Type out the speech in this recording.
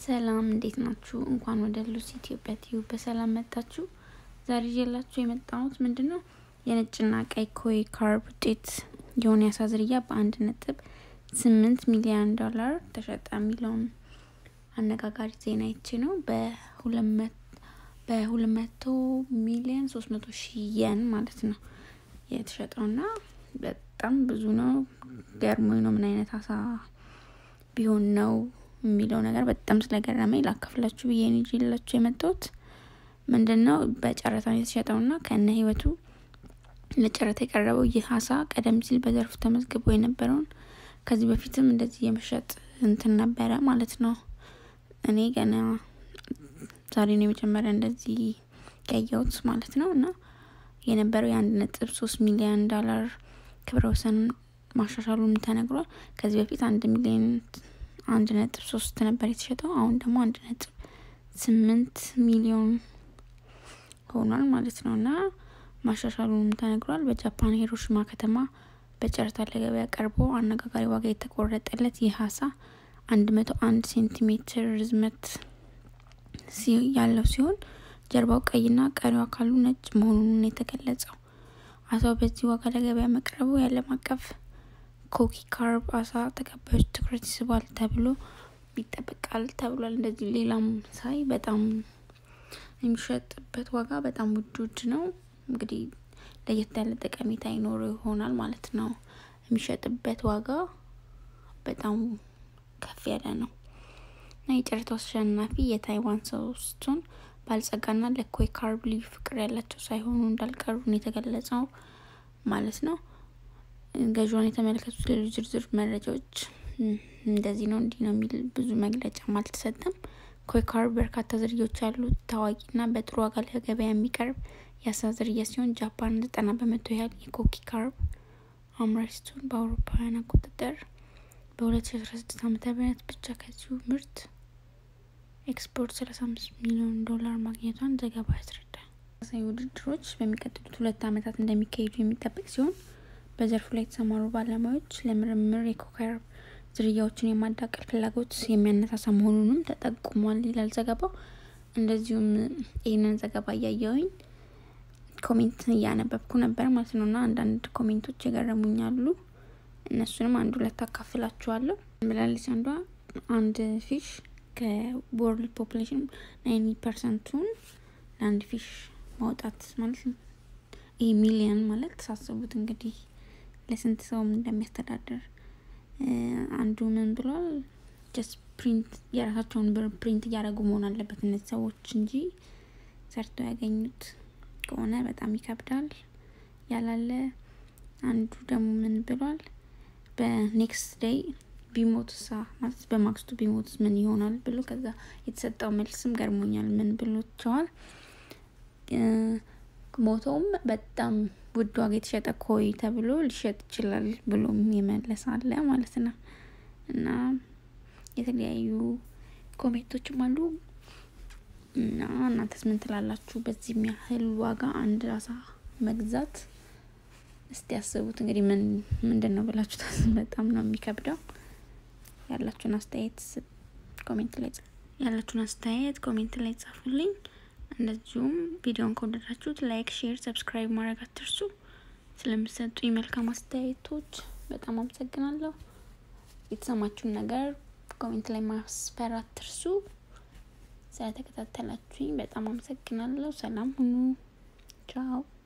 ሰላም እንዴት ናችሁ? እንኳን ወደ ሉሲ ኢትዮጵያ ቲዩብ በሰላም መጣችሁ። ዛሬ ይዤላችሁ የመጣሁት ምንድን ነው የነጭና ቀይ ኮይ ካርብ ውጤት የሆነ የአሳ ዝርያ በአንድ ነጥብ ስምንት ሚሊዮን ዶላር ተሸጠ የሚለውን አነጋጋሪ ዜና ይቺ ነው። በሁለት መቶ ሚሊዮን ሶስት መቶ ሺህ የን ማለት ነው የተሸጠውና በጣም ብዙ ነው። ገርሞኝ ነው ምን አይነት አሳ ቢሆን ነው የሚለው ነገር በጣም ስለገረመኝ ላካፍላችሁ ብዬ ነው ይዤላችሁ የመጣሁት። ምንድን ነው በጨረታ ነው የተሸጠውና ከነ ህይወቱ ለጨረታ የቀረበው ይህ አሳ ቀደም ሲል በዘርፉ ተመዝግቦ የነበረውን ከዚህ በፊትም እንደዚህ የመሸጥ እንትን ነበረ ማለት ነው። እኔ ገና ዛሬ ነው የመጀመሪያ እንደዚህ ያየሁት ማለት ነው። እና የነበረው የአንድ ነጥብ ሶስት ሚሊዮን ዶላር ክብረ ወሰን ማሻሻሉም ተነግሯል። ከዚህ በፊት አንድ ሚሊዮን አንድ ነጥብ ሶስት ነበር የተሸጠው። አሁን ደግሞ አንድ ነጥብ ስምንት ሚሊዮን ሆኗል ማለት ነው እና ማሻሻሉም ተነግሯል። በጃፓን ሂሮሺማ ከተማ በጨረታ ለገበያ ቀርቦ አነጋጋሪ ዋጋ የተቆረጠለት ይህ አሳ አንድ መቶ አንድ ሴንቲሜትር ርዝመት ያለው ሲሆን ጀርባው ቀይና ቀሪው አካሉ ነጭ መሆኑን የተገለጸው አሳው በዚህ ዋጋ ለገበያ መቅረቡ የዓለም አቀፍ ኮኪ ካርብ አሳ ተቀባዮች ትኩረት ይስባል ተብሎ ይጠበቃል ተብሏል። እንደዚህ ሌላም ሳይ በጣም የሚሸጥበት ዋጋ በጣም ውድ ውድ ነው። እንግዲህ ለየት ያለ ጠቀሜታ ይኖረው ይሆናል ማለት ነው። የሚሸጥበት ዋጋ በጣም ከፍ ያለ ነው እና የጨረታው አሸናፊ የታይዋን ሰው ስትሆን ባለጸጋና ለኮይ ካርብ ልዩ ፍቅር ያላቸው ሳይሆኑ እንዳልቀሩ ነው የተገለጸው ማለት ነው። ገዥዋን የተመለከቱት ሌሎች ዝርዝር መረጃዎች እንደዚህ ነው እንዲህ ነው የሚል ብዙ መግለጫም አልተሰጠም። ኮይ ካርብ በርካታ ዝርያዎች ያሉት ታዋቂና በጥሩ ዋጋ ለገበያ የሚቀርብ የአሳ ዝርያ ሲሆን ጃፓን ዘጠና በመቶ ያህል የኮኪ ካርብ አምራች ስትሆን በአውሮፓውያን አቆጣጠር በ2016 ዓመተ ምህረት ብቻ ከዚሁ ምርት ኤክስፖርት 35 ሚሊዮን ዶላር ማግኘቷን ዘገባ ያስረዳል። ተመሳሳይ ውድድሮች በሚቀጥሉት ሁለት ዓመታት እንደሚካሄዱ የሚጠበቅ ሲሆን በዘርፉ ላይ የተሰማሩ ባለሙያዎች ለምርምር የኮካርብ ዝርያዎችን የማዳቀል ፍላጎት የሚያነሳሳ መሆኑንም ተጠቁሟል ይላል ዘገባው። እንደዚሁም ይህንን ዘገባ እያየውኝ ኮሜንት እያነበብኩ ነበር ማለት ነው እና አንዳንድ ኮሜንቶች የገረሙኛሉ። እነሱንም አንድ ሁለት አካፍላችኋለሁ። ብላለች አንዷ አንድ ፊሽ ከወርልድ ፖፕሌሽን ናይንቲ ፐርሰንቱን ለአንድ ፊሽ ማውጣት ማለት ነው። ይህ ሚሊየን ማለት ተሳሰቡት እንግዲህ ለስንት ሰውም እንደሚያስተዳድር አንዱ ምን ብሏል? ጀስት ፕሪንት የራሳቸውን ብር ፕሪንት እያደረጉ መሆን አለበት እነዚህ ሰዎች እንጂ ሰርተው ያገኙት ከሆነ በጣም ይከብዳል ያላለ። አንዱ ደግሞ ምን ብሏል? በኔክስት ዴይ ቢሞትሳ ማለት በማግስቱ ቢሞትስ ምን ይሆናል ብሎ ከዛ የተሰጠው መልስም ገርሞኛል። ምን ብሎቸዋል? ሞተውም በጣም ውድ ዋጋ የተሸጠ ኮይ ተብሎ ሊሸጥ ይችላል ብሎም የመለስ አለ ማለት ነው። እና የተለያዩ ኮሜንቶችም አሉ እና እናንተስ ምን ትላላችሁ? በዚህ የሚያህል ዋጋ አንድ አሳ መግዛት እስቲ ያስቡት እንግዲህ ምን ምንድን ነው ብላችሁ ታስ በጣም ነው የሚከብደው። ያላችሁን አስተያየት ኮሜንት ላይ ያላችሁን አስተያየት ኮሜንት ላይ ጻፉልኝ። እንደዚሁም ቪዲዮን ከወደዳችሁት ላይክ፣ ሼር፣ ሰብስክራይብ ማድረግ አትርሱ። ስለምሰጡኝ መልካም አስተያየቶች በጣም አመሰግናለሁ። የተሰማችሁን ነገር ኮሜንት ላይ ማስፈር አትርሱ። ስለተከታተላችሁኝ በጣም አመሰግናለሁ። ሰላም ሁኑ። ቻው